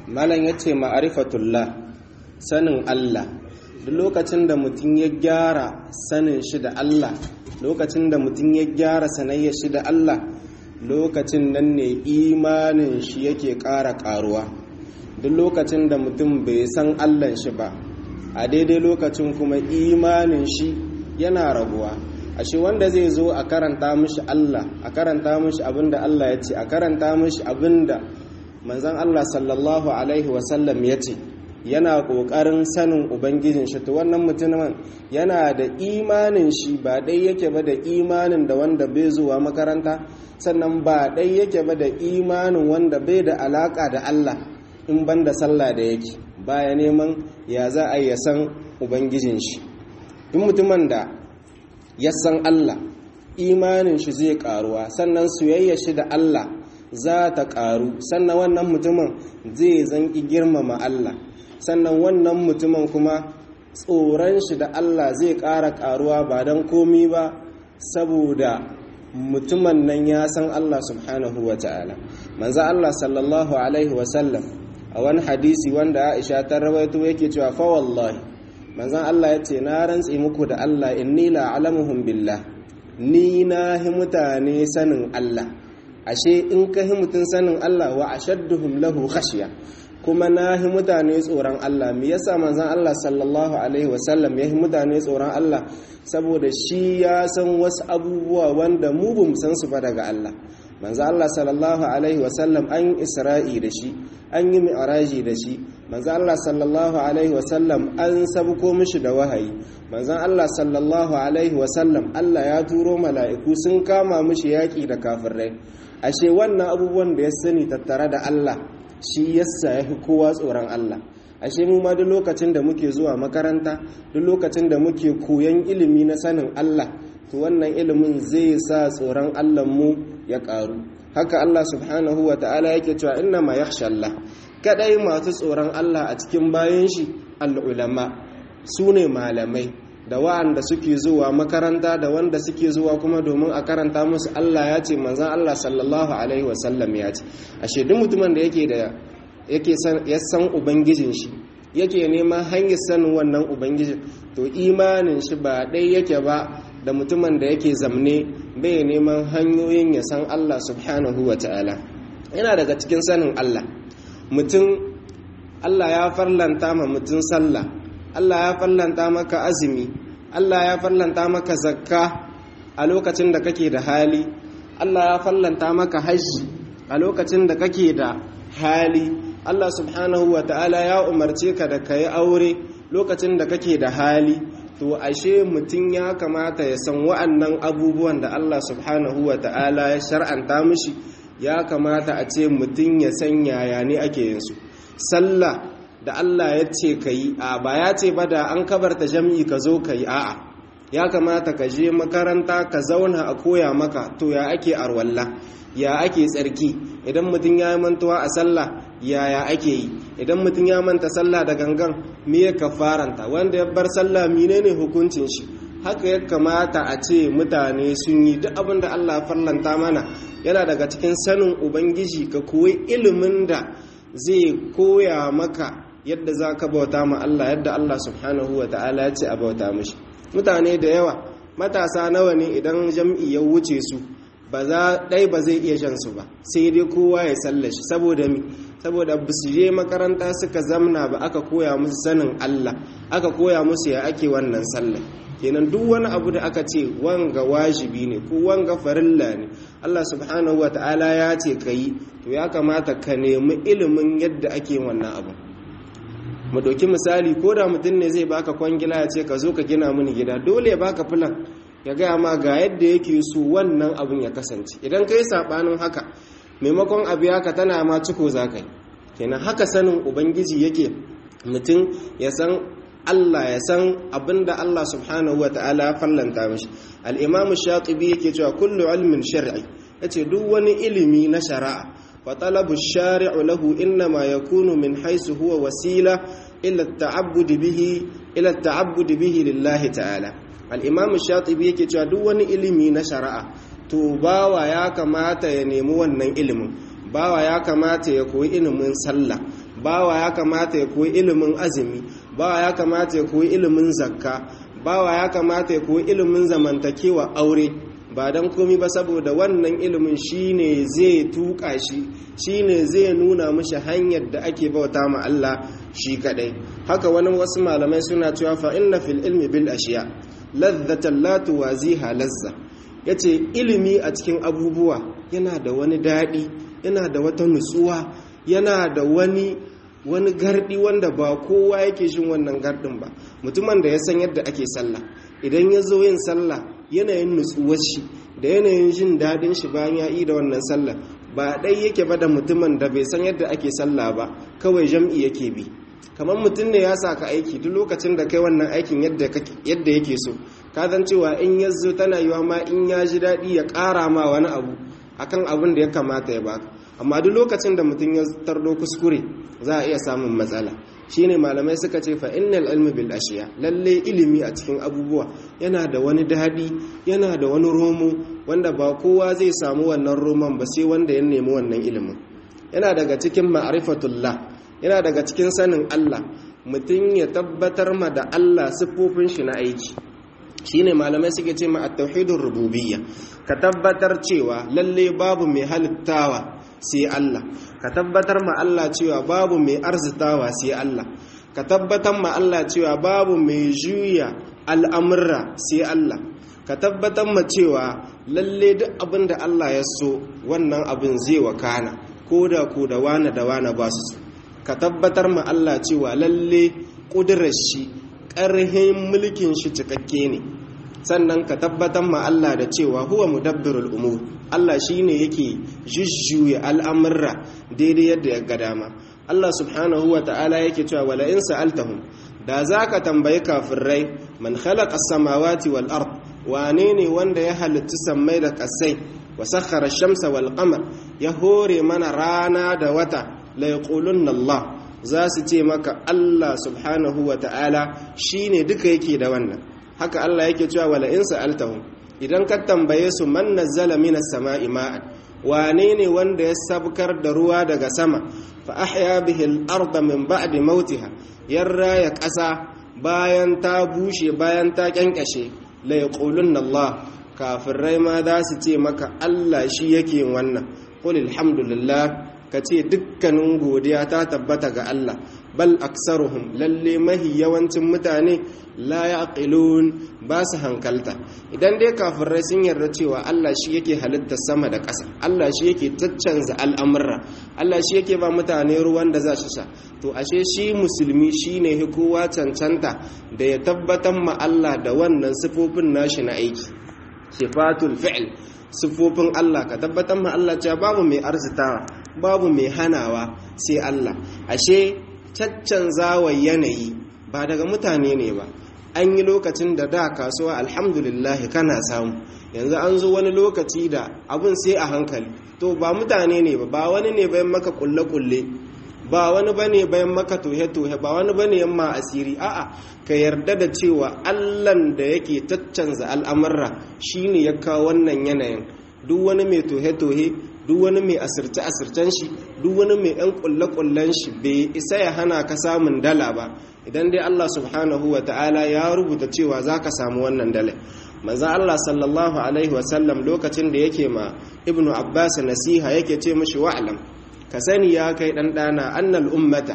malam ya ce ma'arifatullah sanin Allah duk lokacin da mutum ya gyara sanin shi da Allah lokacin da mutum ya gyara sanayyar shi da Allah lokacin nan ne imanin shi yake ƙara ƙaruwa duk lokacin da mutum bai san Allah shi ba a daidai lokacin kuma imanin shi yana raguwa ashe wanda zai zo a karanta mishi Allah a karanta mishi abinda Allah ya ce a karanta mishi abinda manzon Allah sallallahu alaihi wasallam ya ce yana ƙoƙarin sanin ubangijin shi to wannan mutumin yana da imanin shi ba dai yake ba da imanin da wanda bai zuwa makaranta sannan ba dai yake ba da imanin wanda bai da alaka da Allah in ban da sallah da yake baya neman ya za a ya san ubangijin shi duk mutumin da ya san Allah imanin shi zai karuwa sannan soyayya shi da Allah za ta karu sannan wannan mutumin zai zanki girmama Allah sannan wannan mutumin kuma tsoron shi da Allah zai ƙara ƙaruwa ba don komi ba saboda mutumin nan ya san Allah subhanahu wa ta'ala manzo Allah sallallahu alaihi wasallam a wani hadisi wanda Aisha ta rawaito yake cewa fa wallahi manzon Allah ya ce na rantse muku da Allah inni la alamuhum billah ni na hi mutane sanin Allah ashe in ka hi mutun sanin Allah wa ashadduhum lahu khashya kuma na hi mutane tsoron Allah me yasa manzon Allah sallallahu alaihi wasallam ya hi mutane tsoron Allah saboda shi ya san wasu abubuwa wanda mu bamu san su ba daga Allah manzon Allah sallallahu alaihi wasallam an isra'i da shi an yi mi'raji da shi manzon Allah sallallahu alaihi wasallam an sabko mishi da wahayi manzon Allah sallallahu alaihi wasallam Allah ya turo mala'iku sun kama mishi yaki da kafirai ashe wannan abubuwan da ya sani tattare da Allah shi yasa ya fi kowa tsoron Allah ashe mu ma duk lokacin da muke zuwa makaranta duk lokacin da muke koyan ilimi na sanin Allah to wannan ilimin zai sa tsoron Allah mu ya karu haka Allah subhanahu wa ta'ala yake cewa inna ma yakhsha Allah kadai masu tsoron Allah a cikin bayan shi al-ulama sune malamai da wa'anda suke zuwa makaranta da wanda suke zuwa kuma domin a karanta musu Allah ya ce manzan Allah sallallahu alaihi wasallam ya ce ashe duk mutumin da yake da yake ya san ubangijin shi yake neman hanyar sanin wannan ubangijin to imanin shi ba ɗai yake ba da mutumin da yake zamne bai neman hanyoyin ya san Allah subhanahu wa ta'ala yana daga cikin sanin Allah mutum Allah ya farlanta ma mutum sallah Allah ya farlanta maka azumi Allah ya farlanta maka zakka a lokacin da kake da hali Allah ya farlanta maka hajji a lokacin da kake da hali Allah subhanahu wa ta'ala ya umarce ka da kayi aure lokacin da kake da hali to ashe mutum ya kamata ya san wa'annan abubuwan da Allah subhanahu wa ta'ala ya shar'anta mishi ya kamata a ce mutum ya san yaya ne ake yin su sallah da Allah ya ce ka yi a ba ya ce ba da an kabarta jam'i ka zo ka yi a'a ya kamata ka je makaranta ka zauna a koya maka to ya ake arwalla ya ake tsarki idan mutum ya yi mantuwa a sallah yaya ake yi idan mutum ya manta sallah da gangan me ya kafaranta wanda ya bar sallah menene hukuncin shi haka ya kamata a ce mutane sun yi duk abin da Allah farlanta mana yana daga cikin sanin ubangiji ka koyi ilimin da zai koya maka yadda za ka bauta ma Allah yadda Allah subhanahu wa ta'ala ya ce a bauta mashi mutane da yawa matasa nawa ne idan jam'i ya wuce su ba za ɗai ba zai iya shan su ba sai dai kowa ya sallashi saboda mi saboda ba su je makaranta suka zamna ba aka koya musu sanin Allah aka koya musu ya ake wannan sallah kenan duk wani abu da aka ce wanga wajibi ne ko wanga farilla ne Allah subhanahu wa ta'ala ya ce ka yi to ya kamata ka nemi ilimin yadda ake wannan abu mu ɗauki misali ko da mutum ne zai baka kwangila ya ce ka zo ka gina mini gida dole ya baka filan ya gaya ma ga yadda yake so wannan abin ya kasance idan kai saɓanin haka maimakon abu haka tana ma ciko za ka yi kenan haka sanin ubangiji yake mutum ya san Allah ya san abinda Allah subhanahu wa ta'ala ya fallanta mishi al-imamu shatibi yake cewa kullu ilmin shar'i yace duk wani ilimi na shari'a فطلب الشارع له إنما يكون من حيث هو وسيلة إلى التعبد به إلى التعبد به لله تعالى الإمام الشاطبي yake cewa duk wani ilimi na shari'a to bawa ya kamata ya nemi wannan ilimin bawa ya kamata ya koyi ilimin sallah bawa ya kamata ya koyi ilimin azumi bawa ya kamata ya koyi ilimin zakka bawa ya kamata ya koyi ilimin zamantakewa aure ba don komi ba saboda wannan ilimin shine zai tuka shi shine zai nuna mashi hanyar da ake bauta ma Allah shi kadai haka wani wasu malamai suna cewa fa inna fil ilmi bil ashiya ladzatan la tuwaziha lazza yace ilimi a cikin abubuwa yana da wani dadi yana da wata nutsuwa yana da wani wani gardi wanda ba kowa yake shin wannan gardin ba mutumin da ya san yadda ake sallah idan ya zo yin sallah yanayin nutsuwar shi da yanayin jin daɗin shi bayan ya yi da wannan sallah ba ɗai yake ba da mutumin da bai san yadda ake sallah ba kawai jam'i yake bi kamar mutum ne ya sa ka aiki duk lokacin da kai wannan aikin yadda yake so ka zan cewa in ya zo tana yiwa ma in ya ji daɗi ya ƙara ma wani abu akan abin da ya kamata ya baka amma duk lokacin da mutum ya tardo kuskure za a iya samun matsala shine malamai suka ce fa innal ilmi bil ashiya lalle ilimi a cikin abubuwa yana da wani dadi yana da wani romo wanda ba kowa zai samu wannan roman ba sai wanda ya nemi wannan ilimin yana daga cikin ma'rifatullah yana daga cikin sanin Allah mutum ya tabbatar ma da Allah siffofin shi na aiki shine malamai suke ce ma at-tauhidur rububiyya ka tabbatar cewa lalle babu mai halittawa sai Allah ka tabbatar ma Allah cewa babu mai arzitawa sai Allah ka tabbatar ma Allah cewa babu mai juya al'amurra sai Allah ka tabbatar ma cewa lalle duk abin da Allah ya so wannan abin zai wakana ko da ko da wane da wane ba su ka tabbatar ma Allah cewa lalle ƙudurar shi ƙarhin mulkin shi cikakke ne sannan ka tabbatar ma Allah da cewa huwa mudabbirul umur Allah shine yake jujjuya al'amurra daidai yadda ya ga dama Allah subhanahu wa ta'ala yake cewa wala in sa'altahum da zaka tambayi kafirai man khalaqa as-samawati wal ard wane ne wanda ya halitta sammai da kasai wa sakhara ash-shamsa wal qamar ya hore mana rana da wata la yaqulunna Allah za su ce maka Allah subhanahu wa ta'ala shine duka yake da wannan haka Allah yake cewa wala in sa'altahum idan ka tambaye su man nazzala minas sama'i ma'an wane ne wanda ya sabkar da ruwa daga sama fa ahya bihi al-ardha min ba'di mautiha yarra ya ƙasa bayan ta bushe bayan ta kyankashe la yaqulunna Allah kafirai ma za su ce maka Allah shi yake wannan qul alhamdulillah ka ce dukkanin godiya ta tabbata ga Allah bal aksaruhum lalle mahi yawancin mutane la yaqilun ba su hankalta idan dai kafirai sun yarda cewa Allah shi yake halitta sama da ƙasa Allah shi yake caccanza al'amurra Allah shi yake ba mutane ruwan da za su sha to ashe shi musulmi shine kowa cancanta da ya tabbatar ma Allah da wannan sifofin nashi na aiki sifatul fi'l sifofin Allah ka tabbatar ma Allah cewa babu mai arzitawa babu mai hanawa sai Allah ashe caccanzawa yanayi ba daga mutane ne ba an yi lokacin da da kasuwa alhamdulillah kana samu yanzu an zo wani lokaci da abun sai a hankali to ba mutane ne ba ba wani ne bayan maka kulle-kulle ba wani bane bayan maka tohe-tohe ba wani bane yamma asiri a'a ka yarda da cewa allan da yake caccanza al'amurra shine ya kawo wannan yanayin duk wani mai tohe-tohe duk wani mai asirce-asircen shi duk wani mai yan kulle-kullen shi bai isa ya hana ka samun dala ba idan dai Allah subhanahu wa ta'ala ya rubuta cewa za ka samu wannan dala manzan Allah sallallahu alaihi wasallam lokacin da yake ma ibnu abbas nasiha yake ce mashi wa'alam ka sani ya kai ɗanɗana annal ummata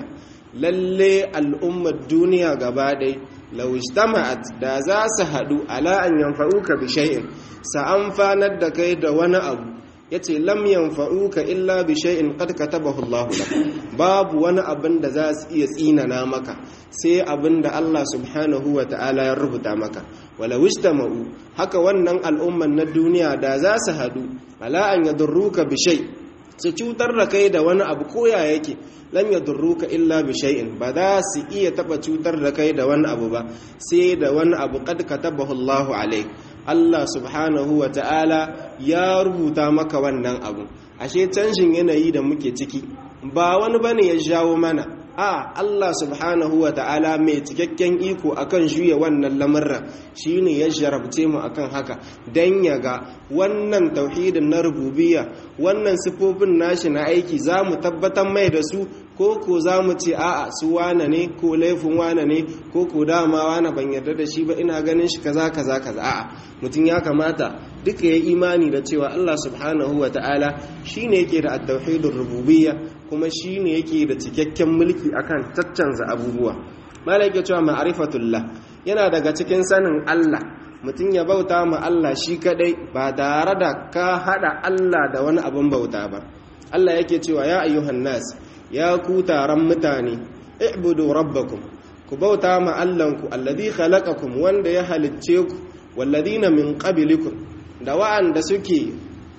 lalle al'ummar duniya gaba ɗai lawistama'at da za su haɗu ala an yanfa'uka bi shay'in sa amfanar da kai da wani abu yace lam yanfa'uka illa bi shay'in qad katabahu Allah lak babu wani abin da za su iya tsinana maka sai abin da Allah subhanahu wa ta'ala ya rubuta maka wala wistama'u haka wannan al'umman na duniya da za su haɗu ala an yadurruka bi shay' su cutar da kai da wani abu koya yake lam yadurruka illa bi shay'in ba za su iya taba cutar da kai da wani abu ba sai da wani abu qad katabahu Allahu alayk Allah subhanahu wa ta'ala ya rubuta maka wannan abu ashe canjin yanayi da muke ciki ba wani bane ya jawo mana a Allah subhanahu wa ta'ala mai cikakken iko akan juya wannan lamurra shine ya jarabce mu akan haka dan ya ga wannan tauhidin na rububiyya wannan sifofin nashi na aiki za mu tabbatar mai da su ko ko za mu ce a'a su wane ne ko laifin wane ne ko ko dama wane ban yarda da shi ba ina ganin shi kaza kaza kaza a'a mutum ya kamata duka ya imani da cewa Allah subhanahu wa ta'ala shine yake da at-tauhidur rububiyya kuma shine yake da cikakken mulki akan caccanza abubuwa malai yake cewa ma'rifatullah yana daga cikin sanin Allah mutum ya bauta ma Allah shi kadai ba tare da ka hada Allah da wani abin bauta ba Allah yake cewa ya ayyuhan nas ya ku taron mutane i'budu rabbakum ku bauta ma Allahnku alladhi khalaqakum wanda ya halicce ku walladhina min qablikum da wa'anda suke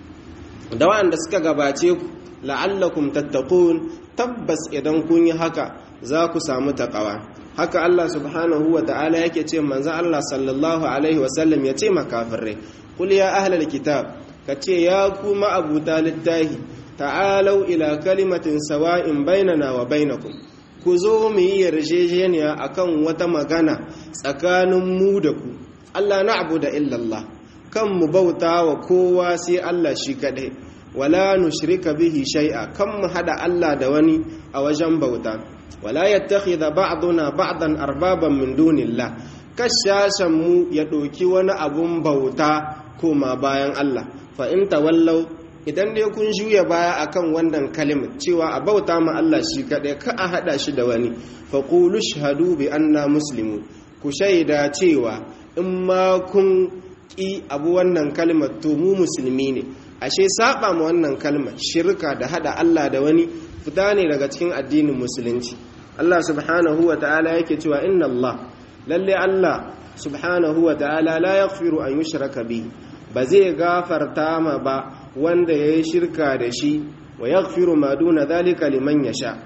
da wa'anda suka gabace ku la'allakum tattaqun tabbas idan kun yi haka za ku samu taqwa haka Allah subhanahu wa ta'ala yake ce manzo Allah sallallahu alaihi wa sallam ya ce makafirai qul ya ahlal kitab kace ya ku ma'abuta littahi ta'alau ila kalimatin sawa'in bainana wa bainakum ku zo mu yi yarjejeniya akan wata magana tsakanin mu da ku Allah na'budu illa Allah kan mu bauta wa kowa sai Allah shi kadai wala nushrika bihi shay'a kan mu hada Allah da wani a wajen bauta wala yattakhidha ba'duna ba'dan arbaban min dunillah kashashan mu ya doki wani abun bauta koma bayan Allah fa in tawallaw idan dai kun juya baya akan wannan kalimar cewa a bauta ma Allah shi kadai ka a hada shi da wani fa qulu shahadu bi anna muslimun ku shaida cewa in ma kun ki abu wannan kalmar to mu musulmi ne ashe saba ma wannan kalmar shirka da hada Allah da wani fita ne daga cikin addinin musulunci Allah subhanahu wa ta'ala yake cewa inna Allah lalle Allah subhanahu wa ta'ala la yaghfiru an yushraka bihi ba zai gafarta ma ba wanda yayi shirka da shi wa yaghfiru ma duna dhalika liman yasha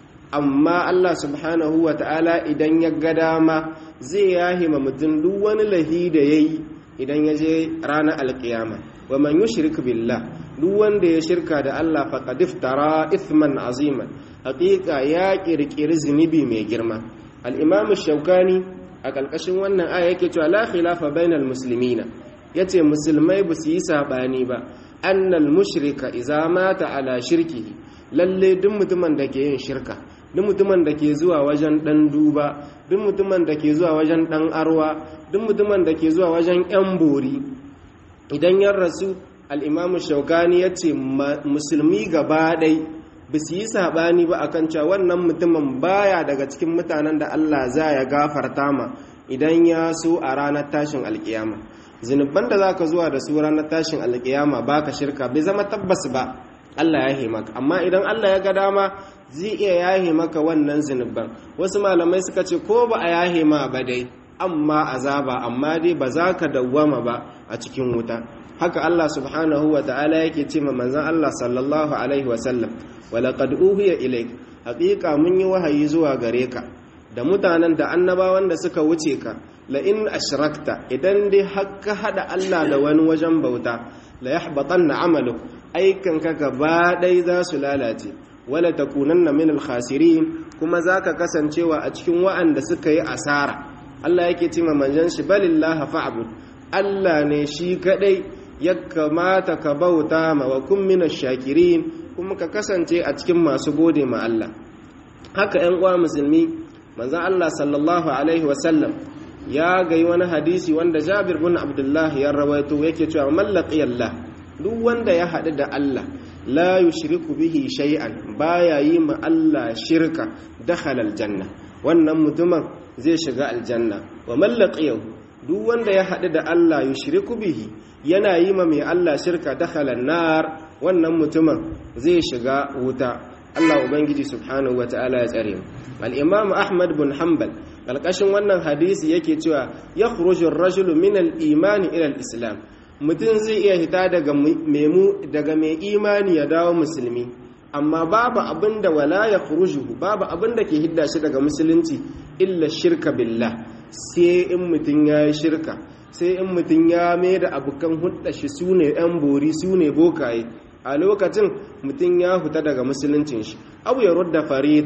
amma Allah subhanahu wa ta'ala idan ya ga dama zai yahima mutum duk wani lahi da yayi idan ya je ranar alkiyama wa man yushrik billah duk wanda ya shirka da Allah faqad iftara ithman aziman haqiqa ya kirkiri zunubi mai girma al-imam shaukani a kalkashin wannan aya yake cewa la khilafa bainal muslimina yace musulmai ba su yi sabani ba annal mushrika idza mata ala shirkihi lalle duk mutumin da ke yin shirka duk mutumin da ke zuwa wajen dan duba duk mutumin da ke zuwa wajen dan arwa duk mutumin da ke zuwa wajen yan bori idan ya rasu al'imamu shaukani ya ce musulmi gaba ɗai ba su yi saɓani ba akan cewa wannan mutumin baya daga cikin mutanen da Allah za ya gafarta ma idan ya so a ranar tashin alkiyama zunubban da za ka zuwa da su ranar tashin alkiyama ba ka shirka bai zama tabbas ba Allah ya maka amma idan Allah ya ga dama zai iya yahe maka wannan zunubban wasu malamai suka ce ko ba a yahe ma ba dai amma azaba amma dai ba za ka dawwama ba a cikin wuta haka Allah subhanahu wa ta'ala yake ce ma manzon Allah sallallahu alaihi wa sallam wa laqad uhiya ilayk haqiqa mun yi wahayi zuwa gare ka da mutanen da annabawan da suka wuce ka la in ashrakta idan dai hakka hada Allah da wani wajen bauta la yahbatanna amaluk aikan ka gaba dai za su lalace wala takunanna min al-khasirin kuma zaka kasancewa a cikin wa'anda suka yi asara Allah yake ce ma manzon shi balillaha fa'bud Allah ne shi kadai ya kamata ka bauta ma wa kun mina shakirin kuma ka kasance a cikin masu gode ma Allah haka ‘yan uwa musulmi manzan Allah sallallahu Alaihi wasallam ya gai wani hadisi wanda jabir bin abdullahi ya rawaito yake cewa mallaki Allah duk wanda ya haɗu da Allah la yushriku bihi shay'an baya yi ma Allah shirka dakhala aljanna wannan mutumin zai shiga aljanna wa mallaqiyahu duk wanda ya haɗu da Allah yushriku bihi yana yi ma mai Allah shirka dakhala nar wannan mutumin zai shiga wuta Allah ubangiji subhanahu wataala ya tsare mu al-imam Ahmad bin Hanbal kalkashin wannan hadisi yake cewa yakhruju ar-rajulu min al-iman ila al-islam mutum zai iya hita daga memu daga mai imani ya dawo musulmi amma babu abinda wala yakhrujuhu babu abinda ke hidda shi daga musulunci illa shirka billah sai in mutum ya yi shirka sai in mutum ya mai da abokan hudda shi su ne 'yan bori su ne bokaye a lokacin mutum ya huta daga musuluncin shi abu ya rudda farida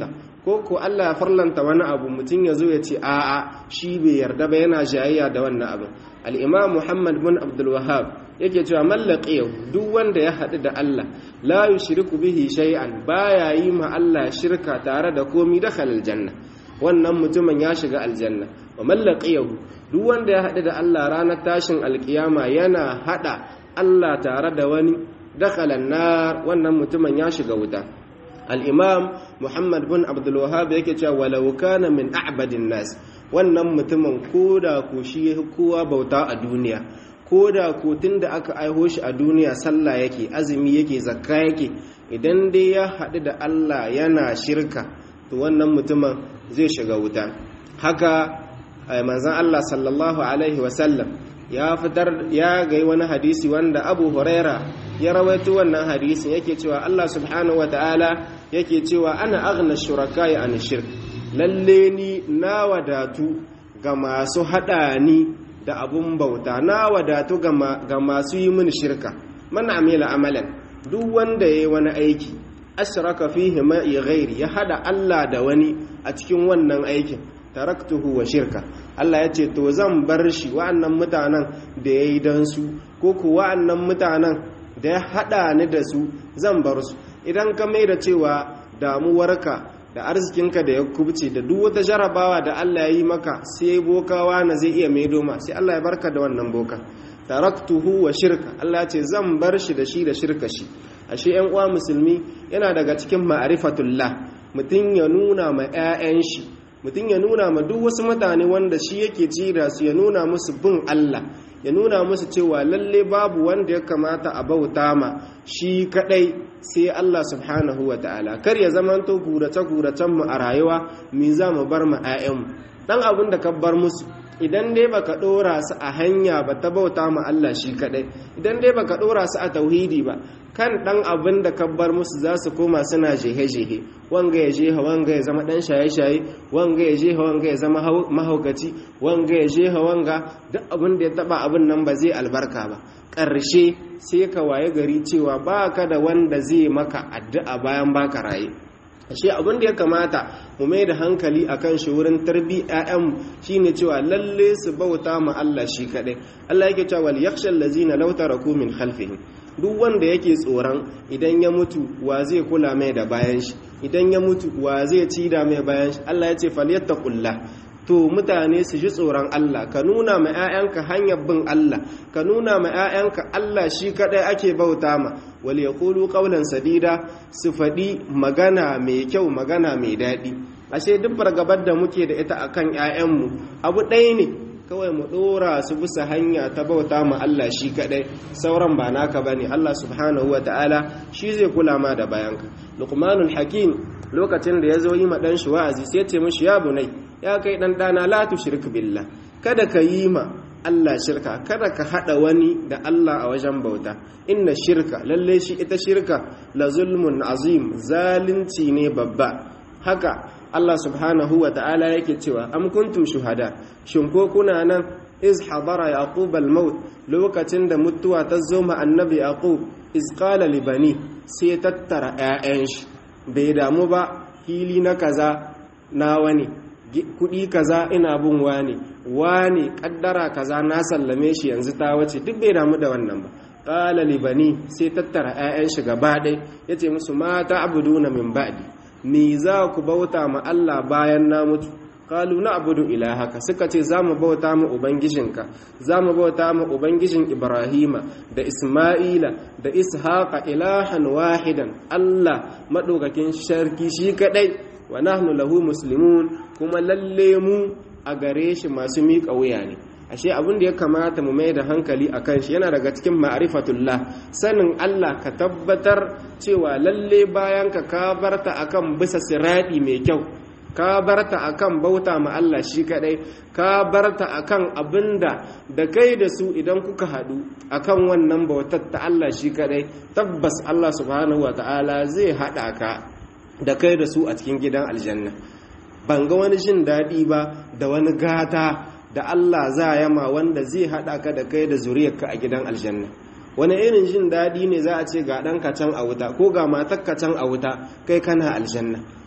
ko ko Allah ya farlanta wani abu mutum ya zo ya ce a'a shi bai yarda ba yana jayayya da wannan abin al-imam Muhammad bin Abdul Wahhab yake cewa mallaqiyahu duk wanda ya haɗu da Allah la yushriku bihi shay'an baya yi ma Allah shirka tare da komi dakhala aljanna wannan mutumin ya shiga aljanna wa mallaqiyahu duk wanda ya haɗu da Allah ranar tashin alkiyama yana haɗa Allah tare da wani dakhala nar wannan mutumin ya shiga wuta al-imam Muhammad bin Abdul Wahhab yake cewa walau kana min a'badin nas wannan mutumin koda ko shi kowa bauta a duniya ko da kotun da aka aiho shi a duniya sallah yake azumi yake zakka yake idan dai ya haɗu da Allah yana shirka to wannan mutumin zai shiga wuta haka manzon Allah sallallahu alaihi wasallam ya fitar ya gai wani hadisi wanda Abu Huraira ya rawaito wannan hadisin yake cewa Allah subhanahu wataala yake cewa ana aghna shuraka an shirk lalle ni na wadatu ga masu haɗa ni da abun bauta na wadatu ga masu yi mini shirka man amila amalan duk wanda ya yi wani aiki ashraka fihi ma'i ghairi ya hada Allah da wani a cikin wannan aikin taraktuhu wa shirka Allah ya ce to zan bar shi wa'annan mutanen da ya yi don su ko ku wa'annan mutanen da ya hada ni da su zan bar su idan ka mai da cewa damuwarka da arzikinka da ya kubce da duk wata jarabawa da Allah ya yi maka sai bokawa na zai iya maido ma sai Allah ya barka da wannan boka taraktuhu wa shirka Allah ya ce zan bar shi da shi da shirka shi ashe yan uwa musulmi yana daga cikin ma'rifatullah mutum ya nuna ma 'ya'yan shi mutum ya nuna ma duk wasu mutane wanda shi yake jira su ya nuna musu bin Allah ya nuna musu cewa lalle babu wanda ya kamata a bauta ma shi kadai sai Allah subhanahu wa ta'ala kar ya zamanto gurace-guracen mu a rayuwa mi za mu bar mu 'ya'yanmu dan abin da ka bar musu idan dai baka dora su a hanya ba ta bauta ma Allah shi kadai idan dai baka dora su a tauhidi ba kan dan abin da ka bar musu za su koma suna jehe-jehe wanga ya jeha wanga ya zama dan shaye-shaye wanga ya jeha wanga ya zama mahaukaci wanga ya jeha wanga duk abin da ya taba abin nan ba zai albarka ba ƙarshe sai ka waye gari cewa baka da wanda zai maka addu'a bayan baka raye ashe abin da ya kamata mu mai da hankali akan shi wurin tarbi ƴaƴan shine cewa lalle su bauta ma Allah shi kadai Allah yake cewa wal yakhshal ladzina law taraku min khalfihim duk wanda yake tsoron idan ya mutu wa zai kula mai da bayan shi idan ya mutu wa zai ci da mai bayan shi Allah ya ce falyattaqullah to mutane su ji tsoron Allah ka nuna ma 'ya'yanka hanyar bin Allah ka nuna ma 'ya'yanka Allah shi kadai ake bauta ma wal yaqulu qawlan sadida su faɗi magana mai kyau magana mai daɗi ashe duk fargabar da muke da ita akan 'ya'yanmu abu ɗaya ne kawai mu ɗora su bisa hanya ta bauta ma Allah shi kadai sauran ba naka bane Allah subhanahu ta'ala shi zai kula ma da bayanka luqmanul hakim lokacin da ya zo yi ma dan shi wa'azi sai ya ce mishi ya bunai ya kai dan dana la tushrik billah kada ka yi ma Allah shirka kada ka hada wani da Allah a wajen bauta inna shirka lalle shi ita shirka la zulmun azim zalunci ne babba haka Allah subhanahu wa ta'ala yake cewa am kuntum shuhada shin ko kuna nan iz hadara yaqub al-maut lokacin da mutuwa ta zo ma annabi yaqub iz qala li bani sai tattara 'ya'yan shi bai damu ba hili na kaza na wani kudi kaza ina bin wani wani kaddara kaza na sallame shi yanzu ta wace duk bai damu da wannan ba qala li bani sai tattara 'ya'yan shi gaba ɗaya yace musu mata abuduna min ba'di me za ku bauta ma Allah bayan na mutu kalu na abudu ilahaka suka ce za mu bauta ma ubangijinka za mu bauta ma ubangijin ibrahima da isma'ila da ishaqa ilahan wahidan Allah maɗaukakin sharki shi kadai wa nahnu lahu muslimun kuma lalle mu a gare shi masu miƙa wuya ne ashe abin da ya kamata mu mai da hankali a kan shi yana daga cikin ma'rifatullah sanin Allah ka tabbatar cewa lalle bayan ka ka barta akan bisa siradi mai kyau ka barta akan bauta ma Allah shi kadai ka barta akan abinda da kai da su idan kuka hadu akan wannan bautar ta Allah shi kadai tabbas Allah subhanahu wataala zai hada ka da kai da su a cikin gidan aljanna ban ga wani jin daɗi ba da wani gata da Allah za ya ma wanda zai haɗa ka da kai da zuriyarka a gidan aljanna wani irin jin daɗi ne za a ce ga ɗan can a wuta ko ga matar can a wuta kai kana aljanna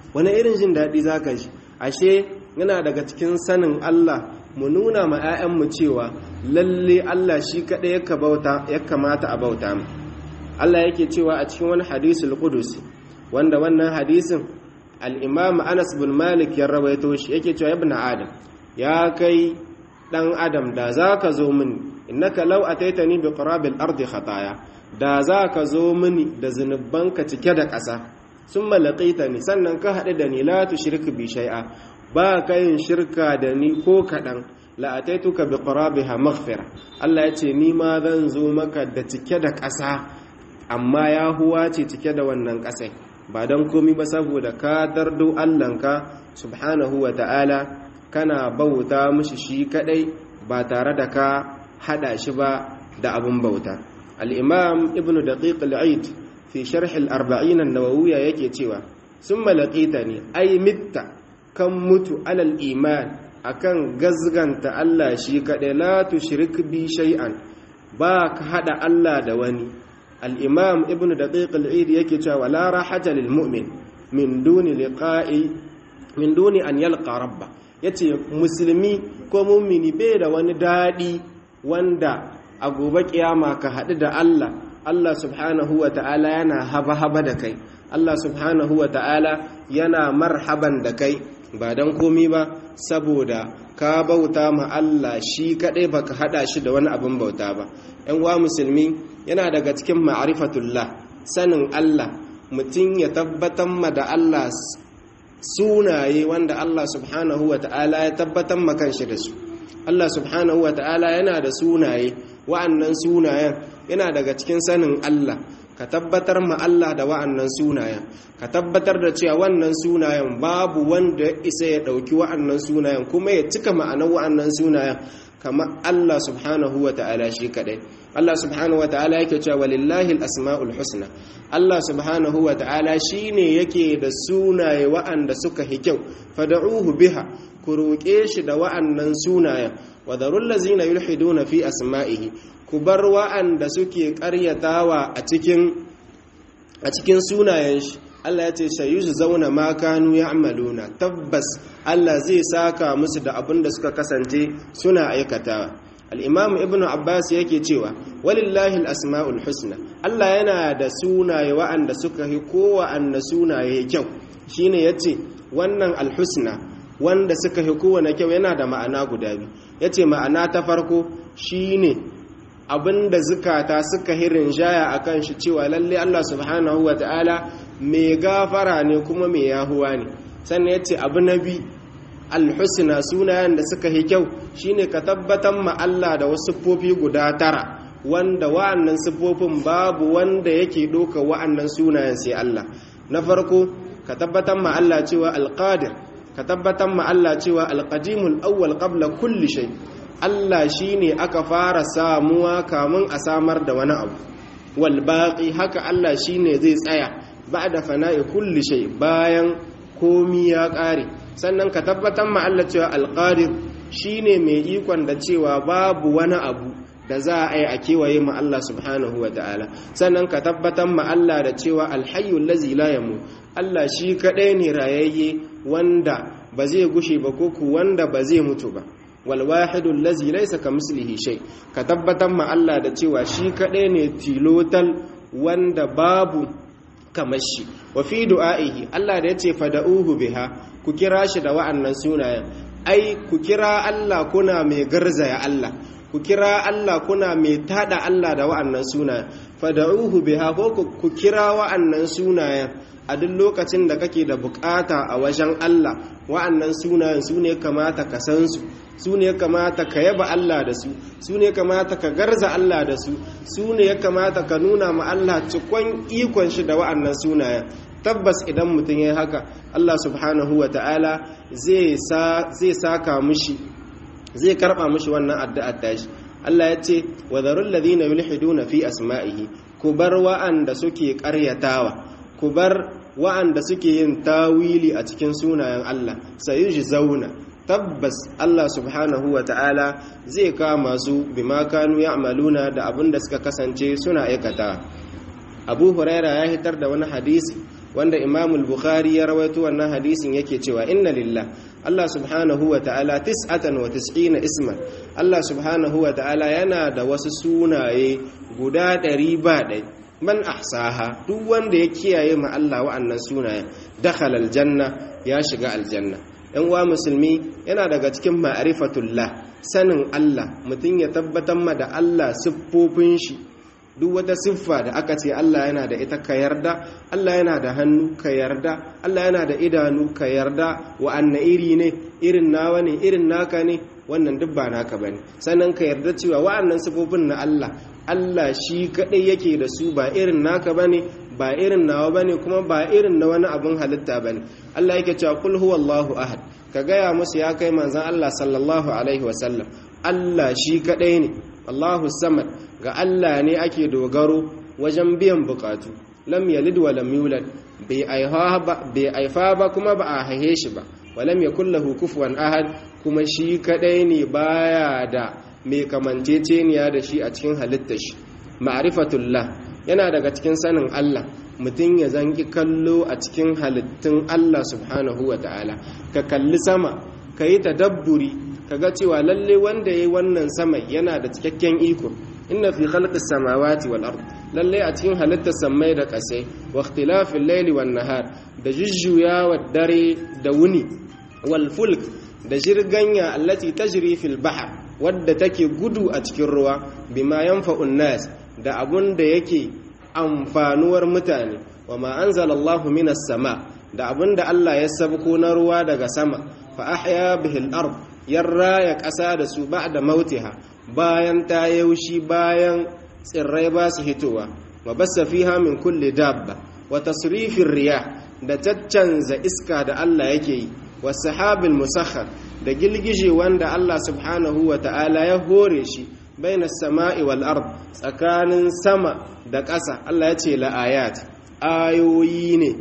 wani irin jin daɗi za ka ji ashe yana daga cikin sanin Allah mu nuna ma 'ya'yanmu cewa lalle Allah shi kaɗai ya kamata a bauta mu Allah yake cewa a cikin wani hadisul qudusi wanda wannan hadisin al-imam Anas bin Malik ya rawaito shi yake cewa ibn Adam ya kai dan Adam da zaka zo mini innaka law ataitani bi qarabil ardi khataya da zaka zo mini da zunubanka cike da ƙasa summa laqitani sannan ka haɗu da ni la tushrik bi shay'a ba ka yin shirka da ni ko kaɗan la'ataituka bi qarabiha maghfira Allah ya ce ni ma zan zo maka da cike da ƙasa amma ya huwa ce cike da wannan ƙasai ba don komi ba saboda ka dardo Allahnka subhanahu wa ta'ala kana bauta mishi shi kadai ba tare da ka hada shi ba da abun bauta al-imam ibn daqiq al-aid fi sharh al-arba'in an-nawawiyya yake cewa summa laqitani ay mitta kan mutu alal iman akan gazganta Allah shi kaɗai la tushrik bi shay'an ba ka hada Allah da wani al-imam ibnu daqiq al-eid yake cewa la rahata lil mu'min min duni liqa'i min duni an yalqa rabba yace musulmi ko mu'mini bai da wani dadi wanda a gobe kiyama ka hadu da Allah Allah subhanahu wa ta'ala yana haba haba da kai Allah subhanahu wa ta'ala yana marhaban da kai ba don komi ba saboda ka bauta ma Allah shi kaɗai ba ka haɗa shi da wani abin bauta ba ‘yan wa musulmi yana daga cikin ma'arifatullah sanin Allah mutum ya tabbatar ma da Allah sunaye wanda Allah subhanahu wa ta'ala ya tabbatar ma kanshi da su Allah subhanahu wa ta'ala yana da sunaye wa'annan sunayen yana daga cikin sanin Allah ka tabbatar ma Allah da wa'annan sunayen ka tabbatar da cewa wannan sunayen babu wanda ya isa ya ɗauki wa'annan sunayen kuma ya cika ma'anar wa'annan sunayen kama Allah subhanahu wa ta'ala shi kadai Allah subhanahu wa ta'ala yake cewa walillahi al-asma'ul husna Allah subhanahu wa ta'ala shine yake da sunaye wa'anda suka hi kyau fad'uhu biha ku roƙe shi da wa'annan sunayen wa darul ladzina yulhiduna fi asma'ihi ku bar wa'anda suke ƙaryatawa a cikin a cikin sunayen shi Allah ya ce shayuzu zauna ma kanu ya'maluna tabbas Allah zai saka musu da abin da suka kasance suna aikatawa al-imam ibnu abbas yake cewa walillahi al-asma'ul husna Allah yana da sunaye wa'anda suka yi kowanne sunaye kyau shine yace wannan al-husna wanda suka yi kowanne kyau yana da ma'ana guda biyu yace ma'ana ta farko shine abinda zukata suka hirin jaya a kan shi cewa lalle Allah subhanahu wa ta'ala mai gafara ne kuma mai yahuwa ne sannan ya ce abu na bi alhusna sunayen da suka yi kyau shine ka tabbatar ma Allah da wasu siffofi guda tara wanda wa'annan siffofin babu wanda yake ɗauka wa'annan sunayen sai Allah na farko ka tabbatar ma Allah cewa alqadir ka tabbatar ma Allah cewa alqadimul awwal qabla kulli shay Allah shi ne aka fara samuwa kamun a samar da wani abu walbaƙi haka Allah shi ne zai tsaya ba da fana'i kulli shai bayan komi ya ƙare sannan ka tabbatar ma Allah cewa alƙadir shi ne mai ikon da cewa babu wani abu da za a yi a kewaye ma Allah subhanahu wa ta'ala sannan ka tabbatar ma Allah da cewa alhayyul lazi la yamu Allah shi kaɗai ne rayayye wanda ba zai gushe ba ko ku wanda ba zai mutu ba walwahidu lazi laisa ka mislihi shay ka tabbatar ma Allah da cewa shi kadai ne tilotal wanda babu kamar shi wa fi du'aihi Allah da yace fada'uhu biha ku kira shi da wa'annan sunayen ai ku kira Allah kuna mai garzaya Allah ku kira Allah kuna mai tada Allah da wa'annan sunayen fada'uhu biha ko ku kira wa'annan sunayen a duk lokacin da kake da bukata a wajen Allah wa'annan sunayen su ne kamata ka san su su ne kamata ka yaba Allah da su su ne kamata ka garza Allah da su su ne ya kamata ka nuna ma Allah cikon ikon shi da wa'annan sunayen tabbas idan mutum ya haka Allah subhanahu wa ta'ala zai saka mushi zai karba mushi wannan addu'ar tashi Allah ya ce wa zarul ladina yulhiduna fi asma'ihi ku bar wa'anda suke ƙaryatawa ku bar wa'anda suke yin tawili a cikin sunayen Allah sayuji zauna tabbas Allah subhanahu wa ta'ala zai kama su bima kanu ya'maluna da abin da suka kasance suna aikata Abu Huraira ya hitar da wani hadisi wanda Imam al-Bukhari ya rawaito wannan hadisin yake cewa inna lillah Allah subhanahu wa ta'ala tis'atan wa tis'ina isman Allah subhanahu wa ta'ala yana da wasu sunaye guda ɗari ba ɗai man ahsaha duk wanda ya kiyaye ma Allah wa'annan sunayen dakhala aljanna ya shiga aljanna yan uwa musulmi yana daga cikin ma'rifatullah sanin Allah mutum ya tabbatar ma da Allah siffofin shi duk wata siffa da aka ce Allah yana da ita ka yarda Allah yana da hannu ka yarda Allah yana da idanu ka yarda wa'anna iri ne irin nawa ne irin naka ne wannan duk ba naka bane sannan ka yarda cewa wa'annan siffofin na Allah Allah shi kadai yake da su ba irin naka bane ba irin nawa bane kuma ba irin na wani abun halitta bane Allah yake cewa kul huwallahu ahad ka gaya musu ya kai manzon Allah sallallahu alaihi wasallam Allah shi kadai ne Allahu samad ga Allah ne ake dogaro wajen biyan bukatu lam yalid wa lam yulad bai aifa ba kuma ba a haihe shi ba wa lam yakul lahu kufuwan ahad kuma shi kadai ne baya da mai kamanceceniya da shi a cikin halittar shi ma'rifatullah yana daga cikin sanin Allah mutum ya zanki kallo a cikin halittun Allah subhanahu wa ta'ala ka kalli sama ka yi tadabburi ka ga cewa lalle wanda ya yi wannan sama yana da cikakken iko inna fi khalqis samawati wal ard lalle a cikin halittar samai da ƙasai wa ikhtilafil layli wan nahar da jujjuyawa dare da wuni wal fulk da jirganya allati tajri fil bahr wadda take gudu a cikin ruwa bima yanfa'un nas da abun da yake amfanuwar mutane wa ma anzalallahu minas sama da abun da Allah ya sabko na ruwa daga sama fa ahya bihil ard yarra ya ƙasa da su ba'da mautiha bayan ta yaushi bayan tsirrai ba su hitowa wa bassa fiha min kulli dabba wa tasrifir riyah da caccanza iska da Allah yake yi wa sahabil musakhar da gilgije wanda Allah subhanahu wa ta'ala ya hore shi baina sama'i wal ard tsakanin sama da ƙasa Allah ya ce la'ayat ayoyi ne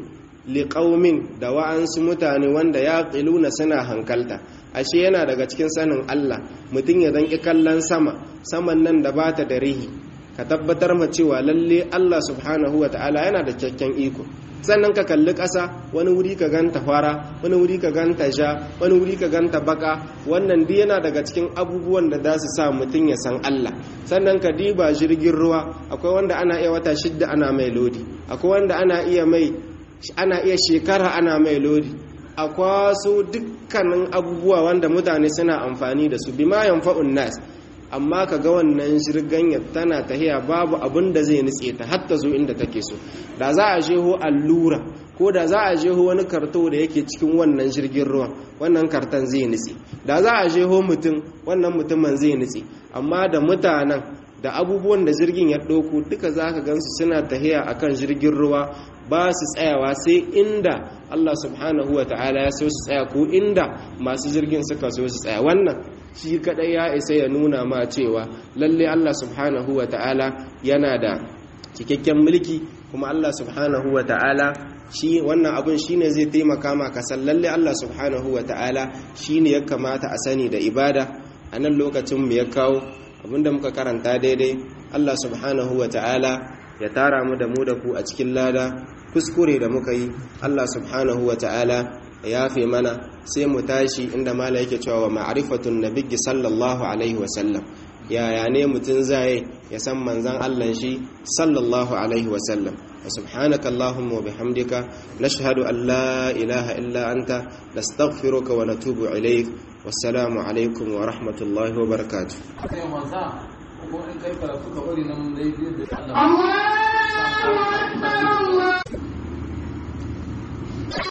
liqaumin da wa'ansu mutane wanda ya qiluna suna hankalta ashe yana daga cikin sanin Allah mutum ya zanki kallon sama saman nan da bata da rihi ka tabbatar ma cewa lalle Allah subhanahu ta'ala yana da cikakken iko sannan ka kalli ƙasa wani wuri ka ganta fara wani wuri ka ganta ja wani wuri ka ganta baka wannan duk yana daga cikin abubuwan da za su sa mutum ya san Allah sannan ka diba jirgin ruwa akwai wanda ana iya wata shidda ana mai lodi akwai wanda ana iya mai ana iya shekara ana mai lodi a kwaso dukkanin abubuwa wanda mutane suna amfani da su bima yanfa'un nas amma ka ga wannan shirganyar tana tahiya babu abin da zai nutse ta hatta zo inda take so da za a jeho allura ko da za a jeho wani karto da yake cikin wannan jirgin ruwan wannan karton zai nutse da za a jeho mutum wannan mutumin zai nutse amma da mutanen da abubuwan da jirgin ya ɗauko duka za ka gansu suna tahiya akan jirgin ruwa ba su tsayawa sai inda Allah subhanahu wa ta'ala ya so su tsaya ko inda masu jirgin suka so su tsaya wannan shi kadai ya isa ya nuna ma cewa lalle Allah subhanahu wa ta'ala yana da cikakken mulki kuma Allah subhanahu wa ta'ala shi wannan abun shine zai taimaka ma ka san lalle Allah subhanahu wa ta'ala shine ya kamata a sani da ibada a nan lokacin mu ya kawo abinda muka karanta daidai Allah subhanahu wa ta'ala ya tara mu da mu da ku a cikin lada kuskure da muka yi Allah subhanahu wa ta'ala ya yafe mana sai mu tashi inda mala yake cewa wa ma'rifatun nabiyyi sallallahu alaihi wa sallam yaya ne mutum zai ya san manzan Allah shi sallallahu alaihi wa sallam wa subhanaka allahumma wa bihamdika nashhadu an la ilaha illa anta nastaghfiruka wa natubu ilaik wassalamu alaikum wa rahmatullahi wa barakatuh ko in kai karatu ka bari nan dai da Allah